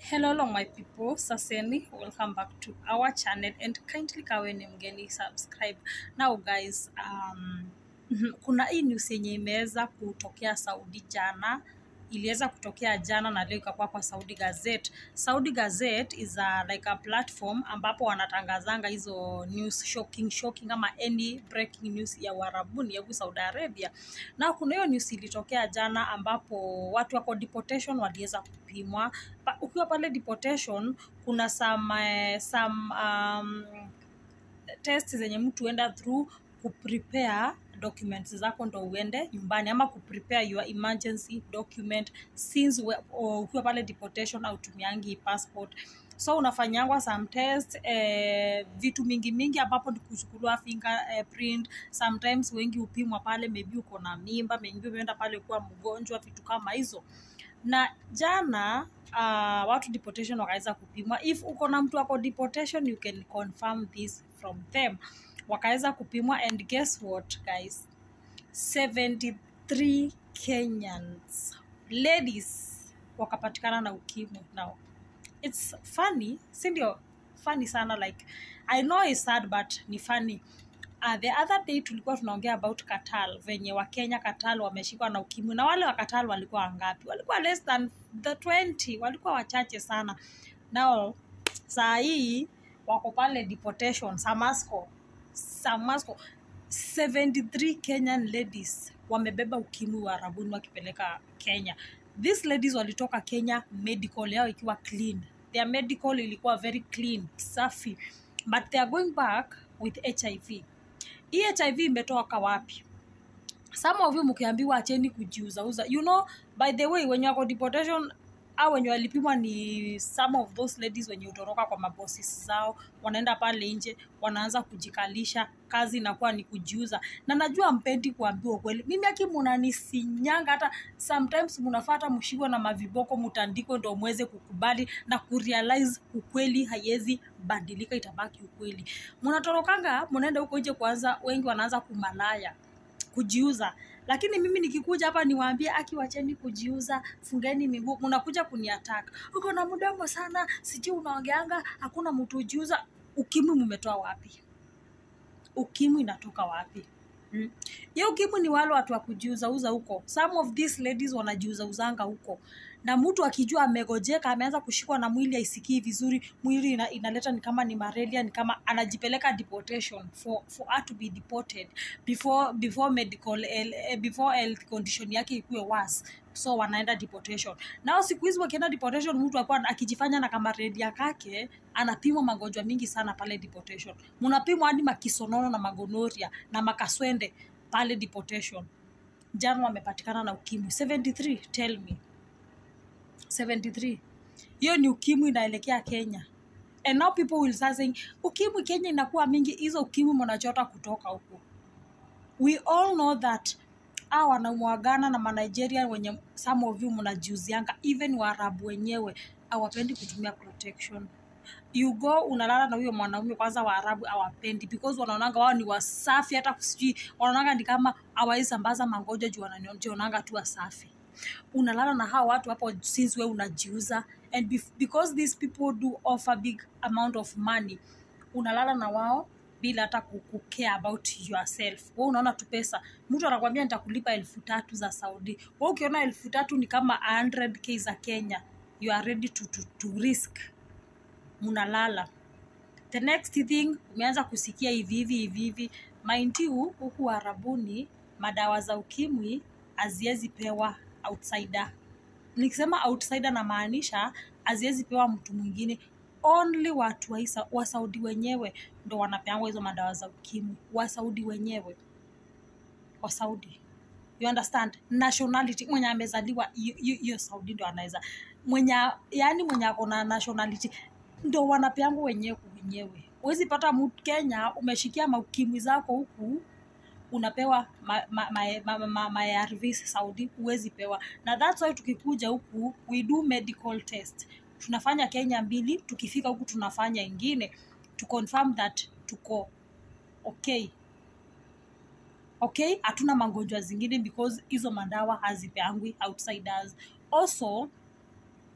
hello long my people saseni welcome back to our channel and kindly kawe ni mgeni subscribe now guys um, kuna hii news yenye imeweza kutokea saudi jana iliweza kutokea jana na leo ikakuwa kwa saudi gazette saudi gazette is a, like a platform ambapo wanatangazanga hizo news shocking shocking ama any breaking news ya uharabuni ya huku saudi arabia na kuna hiyo news ilitokea jana ambapo watu wako deportation waliweza kupimwa pa, ukiwa pale deportation kuna some, uh, some um, test zenye mtu huenda through kuprepare documents zako ndo uende nyumbani ama kuprepare your emergency document since we- o- ukiwa pale deportation au tumiangi passport so unafanyangwa some test eh, vitu mingi mingi ambapo ni kuchukuliwa finger eh, print sometimes wengi hupimwa pale maybe uko na mimba maybe umeenda pale kuwa mgonjwa vitu kama hizo na jana uh, watu deportation wakaweza kupimwa if uko na mtu ako deportation you can confirm this from them wakaweza kupimwa and guess what guys 73 kenyans ladies wakapatikana na ukimwi now it's funny si ndio funny sana like i know it's sad but ni funny uh, the other day tulikuwa tunaongea about katal venye wakenya katal wameshikwa na ukimwi na wale wa katal walikuwa wangapi walikuwa less than the 20 walikuwa wachache sana nao saa hii wako pale deportation samasco samasco 73 kenyan ladies wamebeba ukimwi wa arabuni wakipeleka kenya these ladies walitoka kenya medical yao ikiwa clean their medical ilikuwa very clean safi but they are going back with hiv hii hiv imetoka wapi some of you mkiambiwa acheni kujiuzauza you know by the way wenye wako deportation au wenye walipimwa ni some of those ladies wenye utoroka kwa mabosis zao wanaenda pale nje wanaanza kujikalisha kazi inakuwa ni kujiuza na najua mpendi kuambiwa ukweli mimi aki munanisinyanga hata sometimes munafata mshikwa na maviboko mutandiko ndo mweze kukubali na kurealize ukweli haiwezi badilika itabaki ukweli munatorokanga munaenda huko nje kwanza wengi wanaanza kumalaya kujiuza lakini mimi nikikuja hapa niwaambie aki wacheni kujiuza fungeni miguu munakuja kuniataka uko na mdomo sana sijui unaongeanga hakuna mtu ujiuza ukimwi mumetoa wapi ukimwi inatoka wapi Mm. hiyo ukimwi ni wale watu wa kujiuzauza huko some of these ladies wanajiuzauzanga huko na mtu akijua amegojeka ameanza kushikwa na mwili aisikii vizuri mwili ina, inaleta ni kama ni malaria ni kama anajipeleka deportation for, for her to be deported before before medical eh, before health condition yake ikuwe worse so wanaenda deportation nao siku hizi wakienda deportation mtu akuwa akijifanya na kama redia kake anapimwa magonjwa mingi sana pale deportation mnapimwa hadi makisonono na magonoria na makaswende pale deportation jana wamepatikana na ukimwi 73 tell me 73 hiyo ni ukimwi inaelekea kenya and now people will start saying ukimwi kenya inakuwa mingi hizo ukimwi mnachota kutoka huko we all know that a wanamwagana na manigeria wenye some of you mnajiuzianga even waarabu wenyewe awapendi kutumia protection you go unalala na huyo mwanaume kwanza waarabu awapendi because wanaonanga wao ni wasafi hata sijui wanaonanga ni kama awawezi sambaza magonjwa juu wanajionanga tu wasafi unalala na hawa watu hapo since we unajiuza and bef- because these people do offer big amount of money unalala na wao bila hata ku- ku care about yourself we unaona tu pesa mtu anakwambia nitakulipa elfu tatu za saudi we ukiona elfu tatu ni kama 100k za kenya you are ready to, to, to risk munalala the next thing umeanza kusikia hivi hivi hivi hivi mind you huku arabuni madawa za ukimwi haziwezi pewa outsider nikisema outsider namaanisha haziwezi pewa mtu mwingine only watu wa, Isa- wa saudi wenyewe ndo wanapeangwa hizo madawa za ukimwi wasaudi wenyewe wasaudi you understand nationality mwenye amezaliwa hiyo- hiyo hiyo saudi ndo anaweza mwenye yani mwenye ako na nationality ndo wanapeangwa wenyewe kwa wenyewe huwezi pata mtu kenya umeshikia maukimwi zako huku unapewa ma, ma, ma, ma, ma, ma, ma ARVs saudi huwezi pewa na that's why tukikuja huku we do medical test tunafanya kenya mbili tukifika huku tunafanya ingine to confirm that tuko okay okay hatuna magonjwa zingine because hizo madawa hazipeangwi outsiders also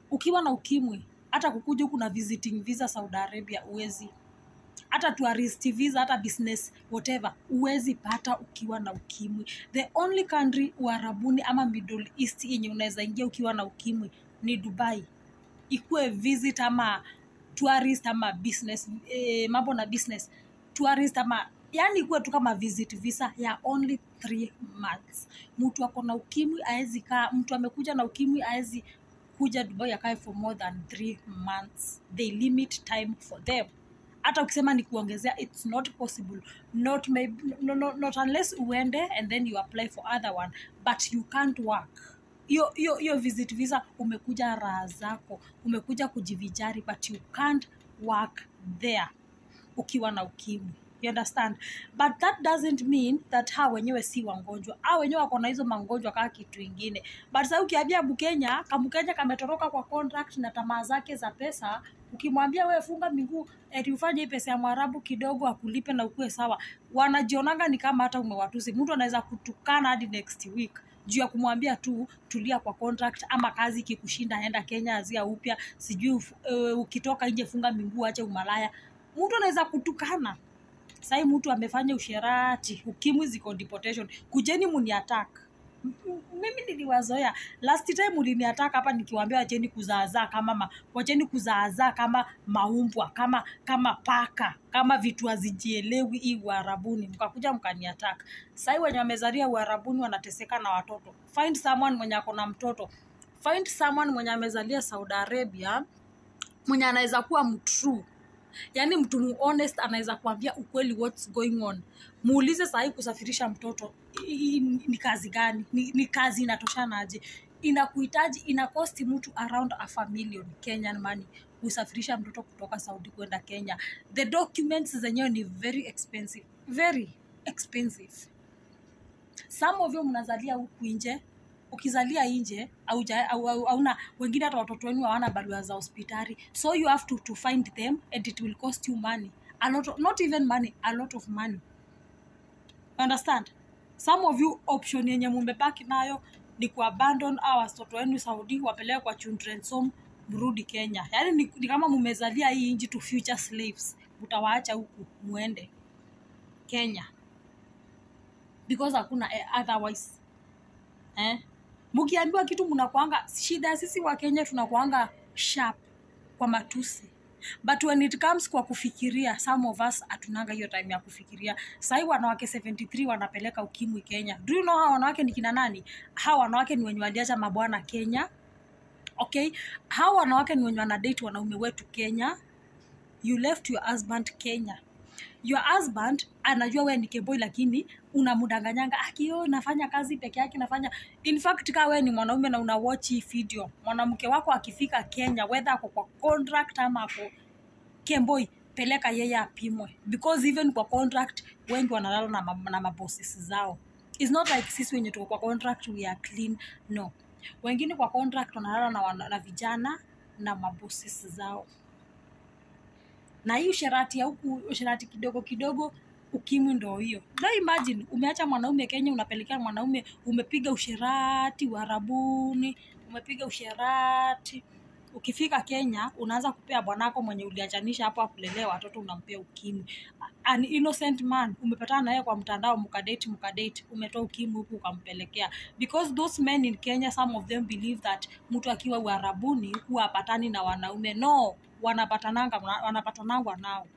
ukiwa na ukimwi hata kukuja huku na visiting visa saudi arabia uwezi hata tourist visa hata business whatever uwezi pata ukiwa na ukimwi the only country uarabuni ama middle east yenye unaweza ingia ukiwa na ukimwi ni dubai ikuwe visit ama tourist ama business eh, mambo na business tourist ama yani ikuwe tu kama visit visa ya only three months mtu ako na ukimwi aezi kaa mtu amekuja na ukimwi aezi kuja dubai akae for more than three months they limit time for them hata ukisema ni kuongezea its not possible not, maybe, no, no, not unless uende and then you apply for other one but you can't work hiyo hiyo hiyo visit visa umekuja raha zako umekuja kujivijari but you can't work there ukiwa na ukimwi you understand but that doesn't mean that ha wenyewe si wagonjwa ha wenyewe wako na hizo magonjwa kaa kitu ingine but sa ukiambia mkenya kamkenya kametoroka kwa contract na tamaa zake za pesa ukimwambia wewe funga miguu eti ufanye hii pesa ya mwarabu kidogo akulipe na ukuwe sawa wanajionanga ni kama hata umewatusi mtu anaweza kutukana hadi next week juu ya kumwambia tu tulia kwa contract ama kazi ikikushinda enda kenya azia upya sijui uh, ukitoka nje funga miguu ache umalaya mtu anaweza kutukana sahii mtu amefanya usherati ukimwi ziko deportation kujeni muni attack M- m- mimi niliwazoea last time uliniatak hapa nikiwambia wacheni kuzaazaa kama ma, wacheni kuzaazaa kama maumbwa kama kama paka kama vitu hazijielewi hii uharabuni mkakuja mkaniatak sahii wenye wamezaria uharabuni wanateseka na watoto find someone mwenye ako na mtoto find someone mwenye amezalia saudi arabia mwenye anaweza kuwa mtrue yaani mtu muhonest anaweza kuambia ukweli what's going on muulize sahii kusafirisha mtoto i- i- ni kazi gani ni, ni kazi inatoshanaje inakuhitaji inakosti mtu around a a million kenyan money kusafirisha mtoto kutoka saudi kwenda kenya the documents zenyewe ni very expensive very expensive some of you mnazalia huku nje ukizalia nje auja- au- au- hauna wengine hata watoto wenu hawana barua za hospitali so you have to, to find them and it will cost you money a lot of, not even money a lot of money understand some of you option yenye mumebaki nayo ni kuabandon au watoto wenu saudi wapeleke kwa children's home mrudi kenya yaani ni, ni kama mumezalia hii nji to future slaves mutawaacha huku muende kenya because hakuna eh, otherwise eh? mkiambiwa kitu mnakwanga shida ya sisi wa kenya tunakwanga sharp kwa matusi but when it comes kwa kufikiria some of us hatunanga hiyo time ya kufikiria sahii wanawake 73 wanapeleka ukimwi kenya do you know hawa wanawake ni kina nani hawa wanawake ni wenye waliacha mabwana kenya okay hawa wanawake ni wenye wanadate wanaume wetu kenya you left your husband kenya your husband anajua wewe ni keboi lakini unamdanganyanga akio nafanya kazi peke yake nafanya in fact kaa wewe ni mwanaume na una watch hii video mwanamke wako akifika kenya whether ako kwa contract ama ako kemboi peleka yeye apimwe because even kwa contract wengi wanalala na, ma- na mabosses zao its not like sisi wenye tuko kwa contract we are clean no wengine kwa contract wanalala na, wana- na vijana na mabosses zao na hii usherati ya huku usherati kidogo kidogo ukimwi ndo hiyo no imagine umeacha mwanaume kenya unapelekea mwanaume umepiga usherati uharabuni umepiga usherati ukifika kenya unaanza kupea bwanako mwenye uliachanisha hapo akulelea watoto unampea ukimwi an innocent man umepatana naye kwa mtandao mkadate mkadate umetoa ukimwi huku ukampelekea because those men in kenya some of them believe that mtu akiwa uharabuni huwa apatani na wanaume no wanapatananga wanapatanangwa nao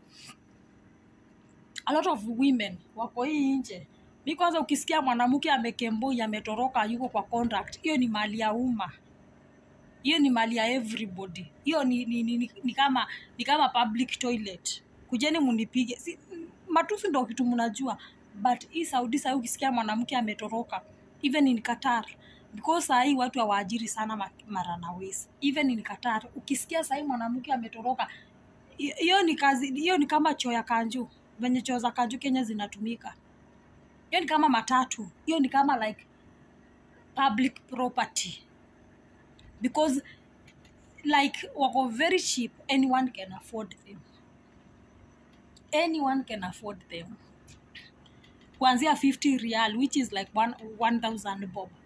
a lot of women wako hii nje mi kwanza ukisikia mwanamke amekemboi ametoroka yuko kwa contract hiyo ni mali ya umma hiyo ni mali ya everybody hiyo ni, ni, ni, ni, ni kama ni kama public toilet kujeni munipige si, matusi ndo kitu mnajua but hii saudi sahii ukisikia mwanamke ametoroka even in qatar because sahii watu hawaajiri sana ma- maranawes even in qatar ukisikia sahii mwanamke ametoroka hi- hiyo ni kazi hiyo ni kama choo ya kanju venye choo za kanju kenya zinatumika hiyo ni kama matatu hiyo ni kama like public property because like wako very cheap anyone can afford them anyone can afford them kuanzia 50 real which is like one- 1000 bob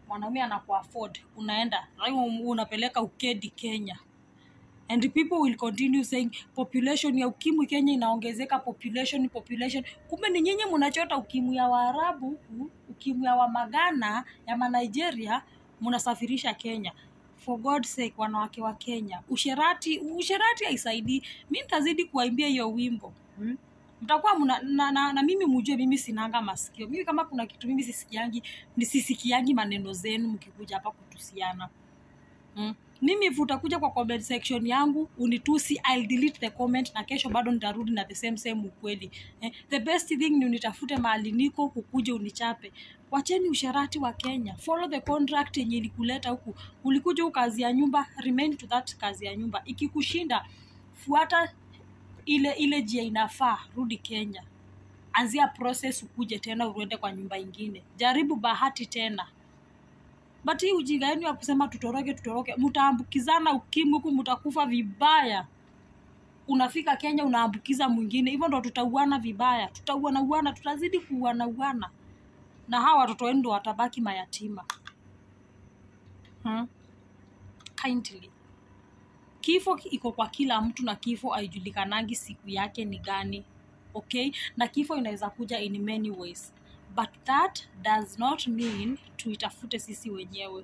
mwanaume anakuafford unaenda lazima unapeleka ukedi kenya and people will continue saying population ya ukimwi kenya inaongezeka population population kumbe ni nyinyi mnachota ukimwi ya waarabu huku ukimwi ya wamagana ya manigeria mnasafirisha kenya for god sake wanawake wa kenya usherati usherati haisaidii mi nitazidi kuwaimbia hiyo wimbo hmm? mtakuwa mna, na, na, na mimi mujue mimi sinanga masikio mimi kama kuna kitu mimi sisikiangi nisisikiangi maneno zenu mkikuja hapa kutusiana mm. mimi if utakuja kwa comment section yangu unitusi I'll delete the comment na kesho bado nitarudi na the same same ukweli eh, the best thing ni unitafute mahali niko ukuje unichape wacheni usharati wa kenya follow the contract yenye ilikuleta huku ulikuja huku kazi ya nyumba remain to that kazi ya nyumba ikikushinda fuata ile ile jia inafaa rudi kenya anzia process ukuje tena uende kwa nyumba ingine jaribu bahati tena but hii ujinga yenu ya kusema tutoroke tutoroke mtaambukizana ukimwi huku mtakufa vibaya unafika kenya unaambukiza mwingine hivyo ndo tutauana vibaya tutauana uana tutazidi kuuana uana na hawa watoto wenu ndo watabaki mayatima hmm? kindly kifo iko kwa kila mtu na kifo haijulikanangi siku yake ni gani okay na kifo inaweza kuja in many ways but that does not mean tuitafute sisi wenyewe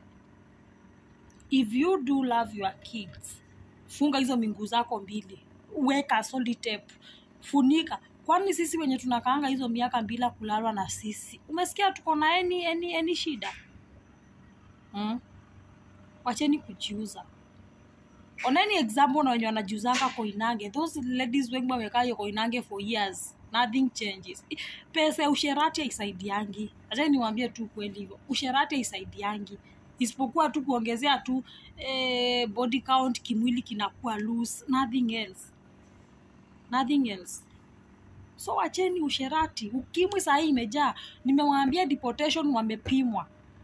if you do love your kids funga hizo minguu zako mbili weka solid tape funika kwani sisi wenye tunakaanga hizo miaka bila kulalwa na sisi umesikia tuko na any, any, any shida hmm? wacheni kujiuza oneni example na wenye wanajiuzanga koinange those ladies wengi wamekaa hiyo koinange for years nothing changes pesa ya usherati haisaidiangi acha niwaambie tu kweli hivyo usherati haisaidiangi isipokuwa tu kuongezea tu eh, body count kimwili kinakuwa loose nothing else nothing else so wacheni usherati ukimwi sahii imejaa nimewambia deportation wamepimwa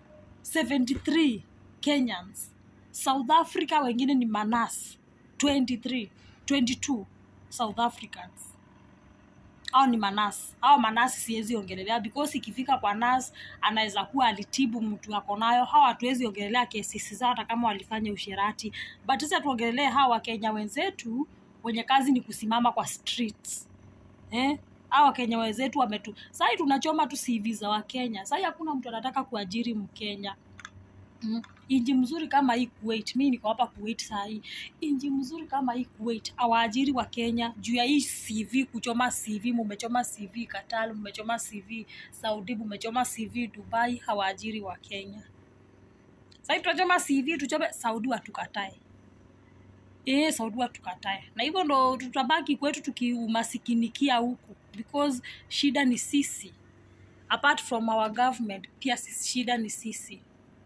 73 kenyans south africa wengine ni manas 23 22 south africans au ni manas au manasi siwezi ongelelea because ikifika kwa nas anaweza kuwa alitibu mtu ako nayo hawa hatuwezi ongelelea kesisi zao hata kama walifanya usherati but sasa tuongelelee hawa wakenya wenzetu wenye kazi ni kusimama kwa streets eh? hawa wakenya wenzetu wametu sahii tunachoma tu CV za wakenya sahii hakuna mtu anataka kuajiri mkenya Mm. inji mzuri kama hii Kuwait, mi niko hapa Kuwait sahii. Inji mzuri kama hii Kuwait, awaajiri wa Kenya juu ya hii CV, kuchoma CV. Mumechoma CV Qatar, mumechoma CV Saudi, mumechoma CV Dubai, hawaajiri wa Kenya. Sahii tunachoma CV, tuchome Saudi, watukatae Eh, Saudi watukatae, na hivyo ndo tutabaki kwetu tukiumasikinikia huku, because shida ni sisi, apart from our government, pia sisi, shida ni sisi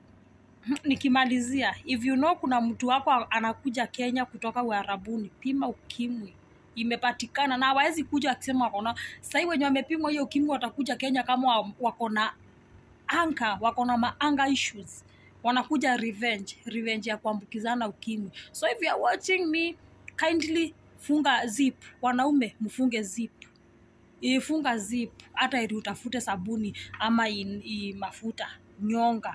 nikimalizia if you know kuna mtu wako anakuja kenya kutoka uharabuni pima ukimwi imepatikana na hawawezi kuja akisema wakona sahii wenye wamepimwa hiyo ukimwi watakuja kenya kama wako na anga wako na maanga issues wanakuja revenge revenge ya kuambukizana ukimwi so if you are watching me kindly funga zip wanaume mfunge zip ifunga zip hata ili utafute sabuni ama in, i mafuta nyonga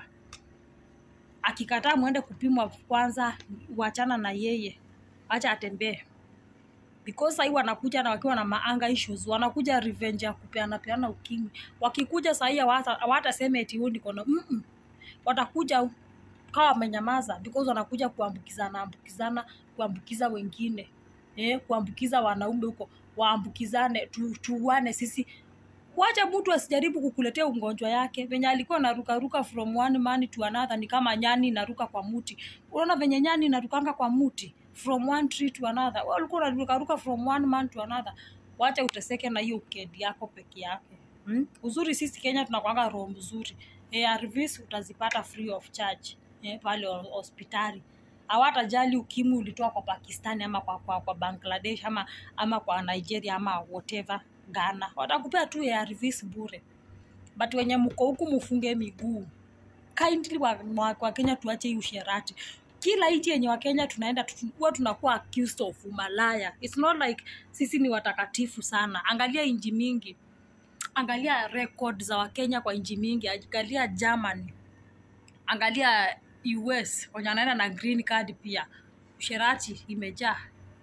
akikataa mwende kupimwa kwanza wachana na yeye acha atembee because sahii wanakuja na wakiwa na maanga issues wanakuja revenge ya kupeana peana ukimwi wakikuja sahii hawatasema eti huu niko na mm watakuja kawa wamenyamaza because wanakuja kuambukizana ambukizana kuambukiza wengine eh, kuambukiza wanaume huko waambukizane tu, tuuane sisi wacha mtu asijaribu kukuletea ugonjwa yake venye alikuwa narukaruka from one man to another ni kama nyani inaruka kwa muti unaona venye nyani inarukanga kwa muti from one tree to another wewe ulikuwa unarukaruka from one man to another wacha uteseke na hiyo ukedi yako peke yake hmm? uzuri sisi kenya tunakwanga roho mzuri arvs utazipata free of charge eh, pale hospitali hawatajali ukimwi ulitoa kwa pakistani ama kwa, kwa, kwa bangladesh ama ama kwa nigeria ama whatever ghana watakupea tu arvs bure but wenye mko huku mufunge miguu kindly wa, wa, wa kenya tuache hii usherati kila nchi yenye wakenya tunaenda huwa tunakuwa accused of umalaya its not like sisi ni watakatifu sana angalia nchi mingi angalia record za wakenya kwa nchi mingi angalia germany angalia us wenye wanaenda na green card pia usherati imejaa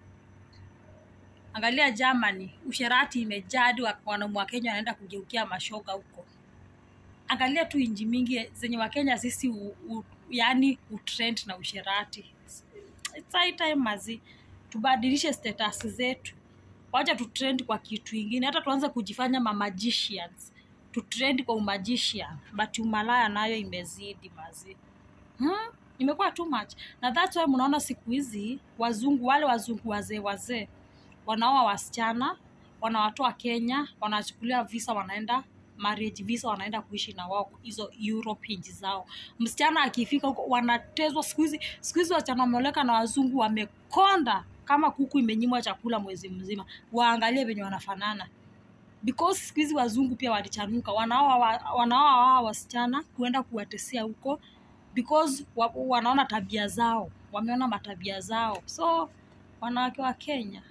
angalia germany usherati imejaa hadi wa- wanaume wa kenya wanaenda kugeukia mashoga huko angalia tu inji mingi zenye wakenya sisi u, u, yani utrend na usherati It's high time mazi tubadilishe status zetu wacha tutrend kwa kitu ingine hata tuanze kujifanya mamagicians tutrend kwa umagician but umalaya nayo imezidi mazi hmm? imekuwa too much na that's why mnaona siku hizi wazungu wale wazungu wazee wazee wanaoa wasichana wanawatoa kenya wanachukulia visa wanaenda marriage visa wanaenda kuishi na wao hizo europe nchi zao msichana akifika huko wanatezwa siku hizi siku hizi wasichana wameoleka na wazungu wamekonda kama kuku imenyimwa chakula mwezi mzima waangalie venye wanafanana because siku hizi wazungu pia walichanuka wanaoa wa- wanaoa wao wasichana kuenda kuwatesia huko because wa, wanaona tabia zao wameona matabia zao so wanawake wa kenya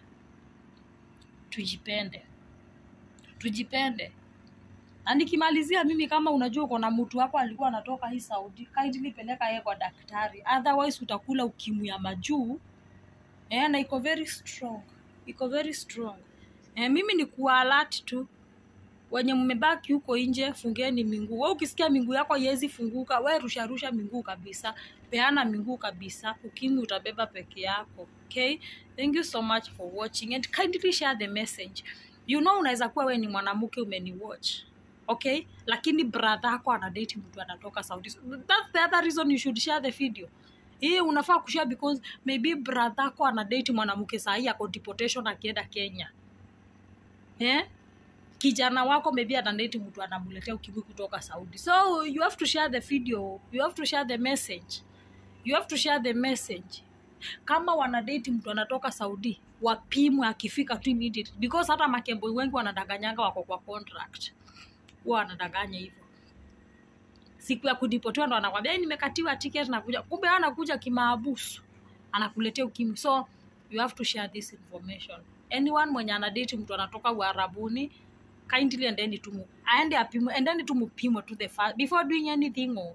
tujipende tujipende na nikimalizia mimi kama unajua uko na mtu wako alikuwa anatoka hii saudi kindly peleka yeye kwa daktari otherwise utakula ukimwi ya majuu eh, na iko very strong iko very strong eh, mimi ni kualert tu wenye mmebaki huko nje fungeni minguu we ukisikia minguu yako yezi funguka we rusharusha minguu kabisa peana minguu kabisa ukimwi utabeba peke yako okay thank you so much for watching and kindly share the message you know unaweza kuwa we ni mwanamke umeniwatch okay lakini brother yako anadate mtu anatoka saudi that's the other reason you should share the video hii unafaa kushare because maybe brother yako anadate mwanamke sahii ako deportation akienda kenya eh? kijana wako maybe anadate mtu anamletea ukimwi kutoka saudi so you have to share the video you have to share the message you have to share the message kama wanadate mtu anatoka saudi wapimwe akifika tu immediately because hata makembo wengi wanadanganyanga wako kwa contract huwa wanadanganya hivyo siku ya kudipotiwa ndo anakwambia "Eh, nimekatiwa ticket nakuja kumbe yeye anakuja kimaabusu anakuletea ukimwi so you have to share this information anyone mwenye anadate mtu anatoka uarabuni kindly endeni tu aende apimwe endeni tu mupimwe to the fa- before doing anything oh.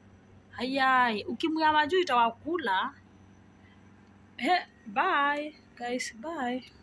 hayai ukimwi ya majuu itawakula He, bye guys bye